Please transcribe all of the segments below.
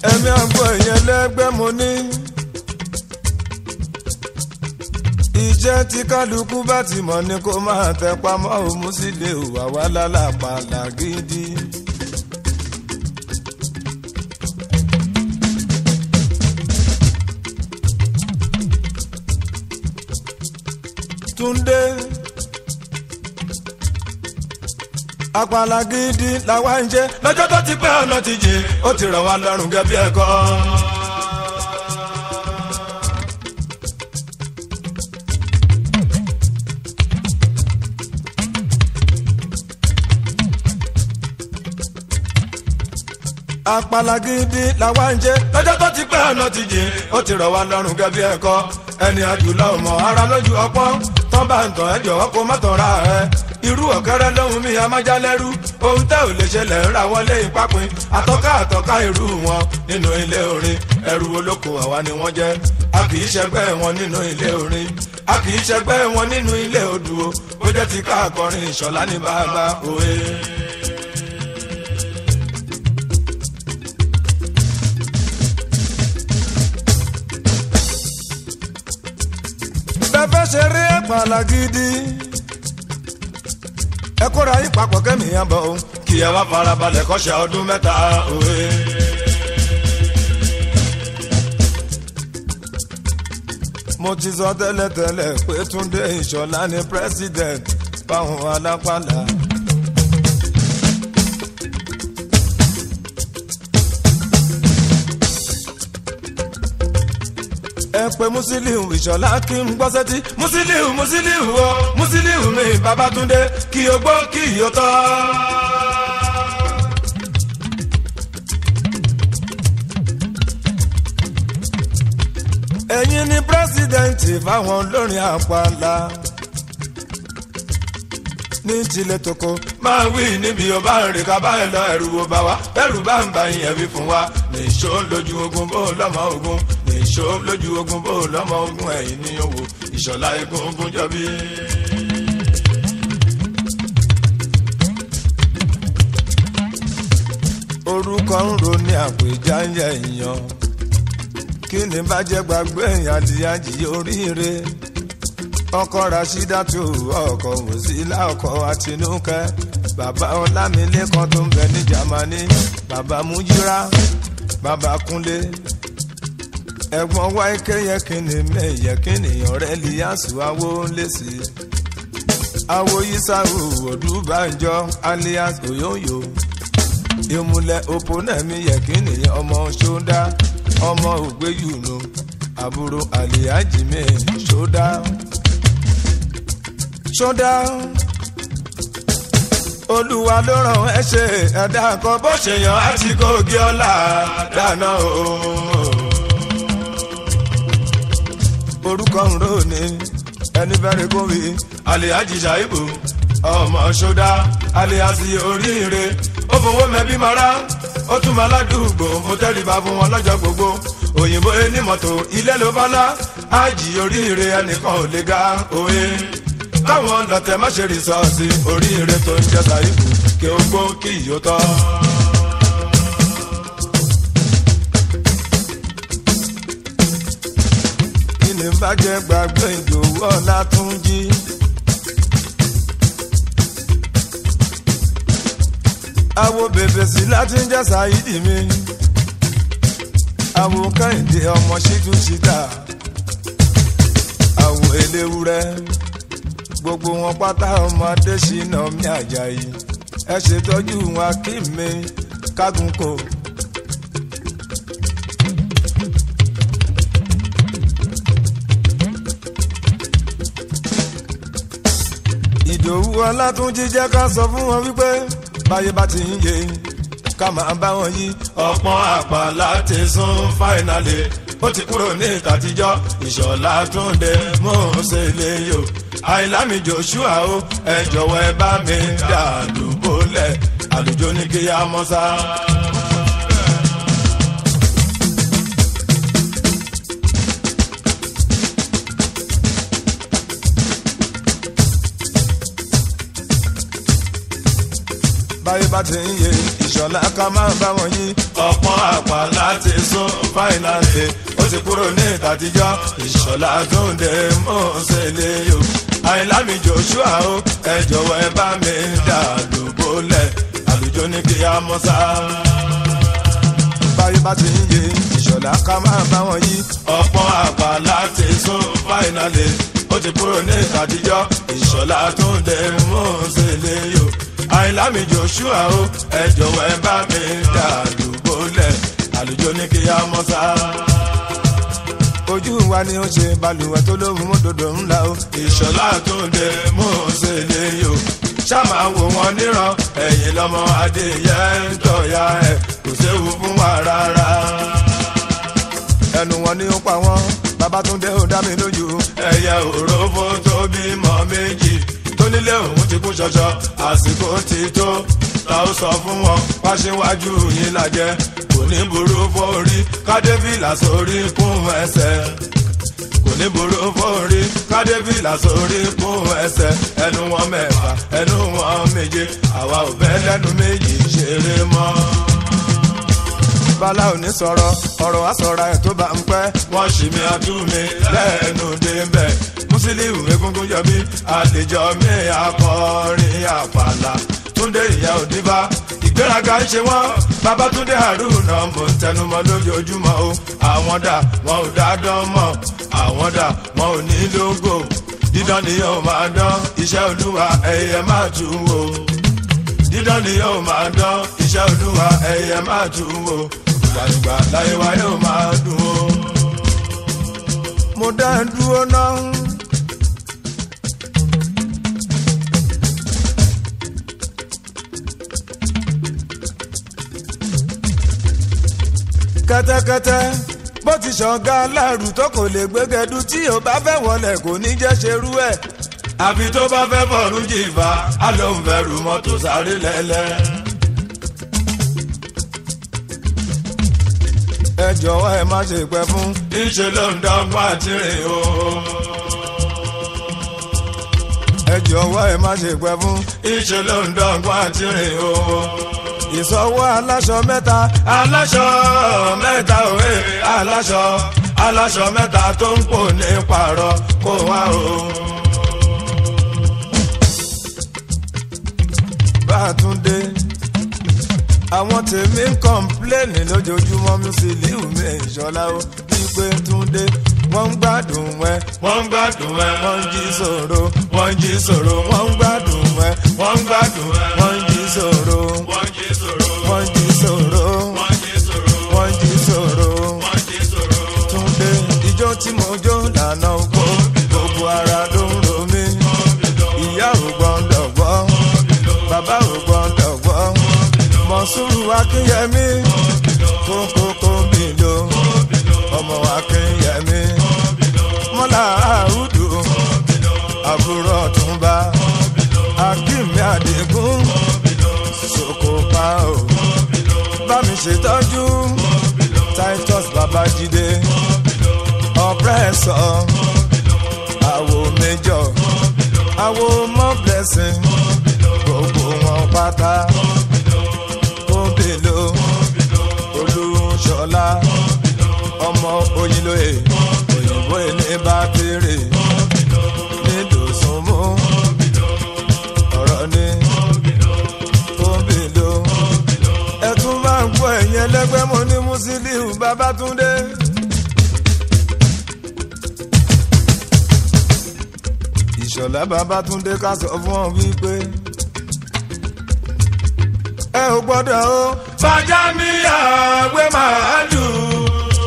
ẹ̀mí àgbo ìyẹn lẹ́gbẹ́ mo ní. iṣẹ́ tí kálukú bá ti mọ̀ ni kó máa tẹ pamọ́ òun sì lè wà wá lálàpàlà gidi. Túndé àpàlà gidi làwa ń jẹ lọ́jọ́ tó ti pẹ́ ọ̀nà ti jìn ó ti rọ̀ wá lọ́rùn gẹ́bí ẹ̀kọ́. àpàlà gidi làwa ń jẹ lọ́jọ́ tó ti pẹ́ ọ̀nà ti jìn ó ti rọ̀ wá lọ́rùn gẹ́bí ẹ̀kọ́ ẹni àjùlọ ọmọ ara lójú ọpọ́n tán bá ń tàn ẹ́ jọ̀wọ́ kó má tàn ra ẹ̀ irú ọ̀kẹ́rẹ́ lóhun mi amájálẹ́rú ohun tẹ́ ò lè ṣẹlẹ̀ ń ra wọlé ìpápin àtọ́ká àtọ́ká irú wọn nínú ilé orin ẹrú olóko àwa ni wọ́n jẹ́ a kì í ṣẹgbẹ́ wọn nínú ilé orin a kì í ṣẹgbẹ́ wọn nínú ilé odò ó jẹ́ ti ká akọrin ìṣọ̀lá ní bàbá òwe. bẹ́ẹ̀ ṣe rí àpàlà gidi ẹ kóra yín papọ̀ kẹ́mi yẹn bọ̀ o kí ẹ wá farabalẹ̀ kọ́ṣẹ́ ọdún mẹ́ta òwe. mo ti sọ tẹ́lẹ̀tẹ́lẹ̀ pé Túndé Ìṣọ̀lá ni president fáwọn alápàlà. ẹ pé Musiliu Ìṣọ̀lá kí n gbọ́ sẹ́tí Musiliu Musiliu o Musiliu mi Babátúndé kí o gbọ́ kí o tọ́. ẹ̀yin ni pírẹ́sìdẹ̀ǹtì fáwọn olórin àpàlà ní tilẹ̀ toko máa wí níbi ọba rìn ká bá ẹ lọ ẹrù wo bá wa ẹrù bá ń bá yẹn wí fún wa nìṣó lójú ogun bó lọ́mọ ogun nìṣó lójú ogun bó lọ́mọ ogun ẹ̀yìn ní owó ìṣọ̀lá egun ogun jọbí. orúkọ ń ro ní àpèjá ń yẹ èèyàn kí ni bá jẹ́ gbàgbé èèyàn àdìyàjì oríire ọkọ Rasídátù ọkọ Wòsílà ọkọ Àtinúkẹ́ bàbá Ọlámilékan tó ń bẹ ní Jámánì bàbá Mújírà bàbá Kúnlé ẹ̀gbọ́n wáíkẹ yẹ kíni mẹyẹ kíni ọ̀rẹ́ Líyàsù awo ńlẹsì awo Yísàrù Odúbànjọ alias Oyoyo ìmùlẹ̀ òpónẹ́mí yẹ kíni ọmọ ṣódá ọmọ ògbéyùnú àbúrò àlìyájì mi ṣódá ṣódá olúwa ló ràn ẹ́ ṣe ẹ̀dá kan bó ṣe yàn á ti kó gé ọlá dáná o. orúkọ ń rò ní ẹni bẹ́rẹ̀ kó wí alihaji shaibu ọmọ ṣódá alihasi oríire ó fowó mẹ́bí mara ó tún máa ládùúgbò mo tẹ́rìbá fún wọn lọ́jọ́ gbogbo òyìnbó ẹni mọ́tò ilé ló bá lá ájì oríire ẹnìkan ò lè ga òye káwọn lọ́tẹ̀ má ṣe rìsọ́ọ̀sì oríire tó ń jẹ́ sàìbù kí ó gbó kí ìyó tọ́. kí ni bàjẹ́ gbàgbé ìdòwú ọ̀la tún jí. àwo bèbè sí láti ń jẹ́ sàìdì mi àwo kẹ́hìndé ọmọ ṣíjú ṣíta àwo eléwúrẹ́ gbogbo wọn pátá ọmọ adésínà mi àjàyí ẹ ṣètọ́jú wọn kí mi kágun kò. ìdòwú ọlátúnjí jẹ́ ká sọ fún wọn wípé báyé bá ti ń yé ká máa bá wọn yí. ọ̀pọ̀n àpàlà ti sún fáìnàlì ó ti kúrò ní ìtàtijọ́ ìṣọ̀lá túnde mò ń ṣe lè yò àìlámi joshua o ẹ jọ̀wọ́ ẹ bá mi dà lùbọ́lẹ̀ àlùjọ ní kí á mọ́ sá. báyé bá ti ń yé ìṣọ̀lá ká máa bá wọn yí. ọ̀pọ̀n àpàlà ti sún fáìnàlì ó ti kúrò ní ìtàtijọ́ ìṣọ̀lá tó ń dé mọ́ọ̀sẹ̀lẹ̀ yòó àìlámi joshua o ẹ jọ̀wọ́ ẹ bá mi dà lóbólẹ̀ àlùjọ ní kí á mọ́ sá. báyìí bá ti ń yé ìṣọ̀lá ká máa bá wọn yí ọ̀pọ̀ àgbà láti sún fáìnàlì ó ti kúrò ní ìtàtijọ́ ìṣọ̀lá tó ń dé mọ́ọ̀sẹ̀lẹ̀ yòó àìlámi joshua o ẹ jọ̀wọ́ ẹ bá mi dà lóbólẹ̀ àlùjọ ní kí á mọ́ sá ojú wa ni ó ṣe balùwẹ̀ tó lóhùn mọ́tòdò ńlá o. ìṣọ̀lá tó dé mú ṣe lè yò ṣáàmà wò wọn níran ẹ̀yìn lọ́mọ adéyẹ ń tọ̀ya ẹ̀ kò séwu fún wa rárá. ẹnu wọn ni ó pa wọn babatunde ó dá mi lójú. ẹyẹ òrófó tó bímọ méjì tó nílé òun ti kú ṣọṣọ àsìkò ti tó ta ó sọ fún wọn wáṣíwájú yín lajẹ kò ní burú fórí kádébìlà sórí kún ẹsẹ̀ kò ní burú fórí kádébìlà sórí kún ẹsẹ̀ ẹnu wọn mẹ́fà ẹnu wọn méje àwa ò fẹ́ lẹ́nu méjì ṣeré mọ́. bala ò ní sọ̀rọ̀ ọ̀rọ̀ wa sọ̀rọ̀ ẹ̀ tó bá ń pẹ́ wọ́n ṣì mí àtúnmí lẹ́nu débẹ̀ mùsílíù egungun yọ mí àlejò mi akọrin àpàlà túndé ìyá òdìbá ìgbéraga ń ṣe wọ́n babatunde haruna mò ń tẹnumọ́ lójoojúmọ́ o àwọn dà wọn ò dá dán mọ́ àwọn dà wọn ò ní lógo dídán ni yóò máa dán iṣẹ́ olúwa ẹ̀yẹ máa tún wò dídán ni yóò máa dán iṣẹ́ olúwa ẹ̀yẹ máa tún wò gbàgbà láyé wa yóò máa dùn o. mo dá dúró náà. kẹ́tẹ́kẹ́tẹ́ bó ti ṣọ̀gá aláàrù tó kò lè gbégẹdú tí ò bá fẹ́ wọlé kò ní jẹ́ ṣerú ẹ̀. àfi tó bá fẹ́ fọ̀rún jìfà á ló ń fẹ́rù mọ́tò sáré lẹ́lẹ́. ẹ jọ̀wọ́ ẹ má ṣe pẹ́ fún. ìṣe ló ń dọ́gba tìrìn o. ẹ jọ̀wọ́ ẹ má ṣe pẹ́ fún. ìṣe ló ń dọ́gba tìrìn o ìsọwọ́ aláṣọ mẹ́ta. aláṣọ mẹ́ta òwe aláṣọ aláṣọ mẹ́ta tó ń pò ní pààrọ̀ kó wá o. bàtúndé àwọn tèmi ń kọ́ńpléènì lójoojúmọ́ Musiliu mi ìṣọ́lá ó wípé túndé wọ́n ń gbádùn ẹ. wọ́n ń gbádùn ẹ. wọ́n ń jí sòro. wọ́n ń jí sòro. wọ́n ń gbádùn ẹ. wọ́n ń gbádùn ẹ. wọ́n ń jí sòro. wọ́n ń jí sòro. wọ́n ń jí sòro. wọ́n ń jí sòro. wọ́n ń jí sòro. wọ́n ń jí sòro. túndé ijó tí mo jó lànà oko gbogbo ara ló ń ro mí. ìyá ò gbọ́ndọ̀ gbọ́. bàbá ò gbọ́ndọ̀ gbọ́. mọ̀sùrù akínyẹmí. kókókó mi lò. ọmọ akínyẹmí. mọ́lá àrùdù. àbúrò ọ̀túnba. akínmi àdìgún. sokopa o. bá mi ṣètọ́jú. titus babájídé. ọ̀pẹ́sọ̀. àwo méjọ. àwo mọ́ blessing. gbogbo wọn pátá. kóbèlò. olúṣọlá. ọmọ oyinlóye. òyìnbó ilé bá kéré. nídòsùnmú. ọ̀rọ̀ ni. kóbèlò. ẹ tún máa ń gbọ́ ẹ̀yìn ẹlẹ́gbẹ́ mo ní Musiliu Babátúndé. ìṣọ̀lá Babátúndé ká sọ fún ọ wípé ẹ ò gbọ́dọ̀ o. fàjà mi àgbẹ̀ máa dùn.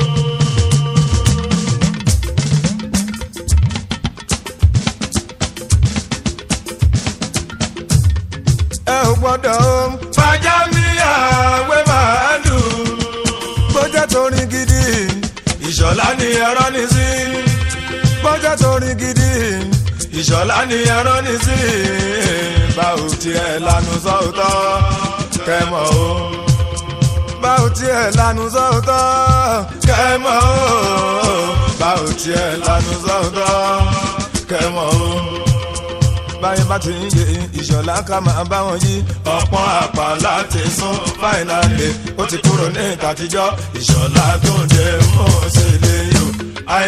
ẹ ò gbọ́dọ̀ o. fàjà mi àgbẹ̀ máa dùn. bójá torin gidi ìṣọ̀lá ni ẹ̀rọ ní sí. bójá torin gidi ìṣọ̀lá ni ẹ̀rọ ní sí. báwo tiẹ̀ lanu sọ́ọ̀tọ̀ kẹ́mọ̀ o. báwo tiẹ̀ lanu sọ́ọ̀tọ̀ kẹ́mọ̀ o. báwo tiẹ̀ lanu sọ́ọ̀tọ̀ kẹ́mọ̀ o báyìí bá ti ń yé ìṣọ̀lá ká máa bá wọn yí ọ̀pọ̀ àpá láti sún fáìnàlì ó ti kúrò ní ìtàtijọ́ ìṣọ̀lá tó ń dé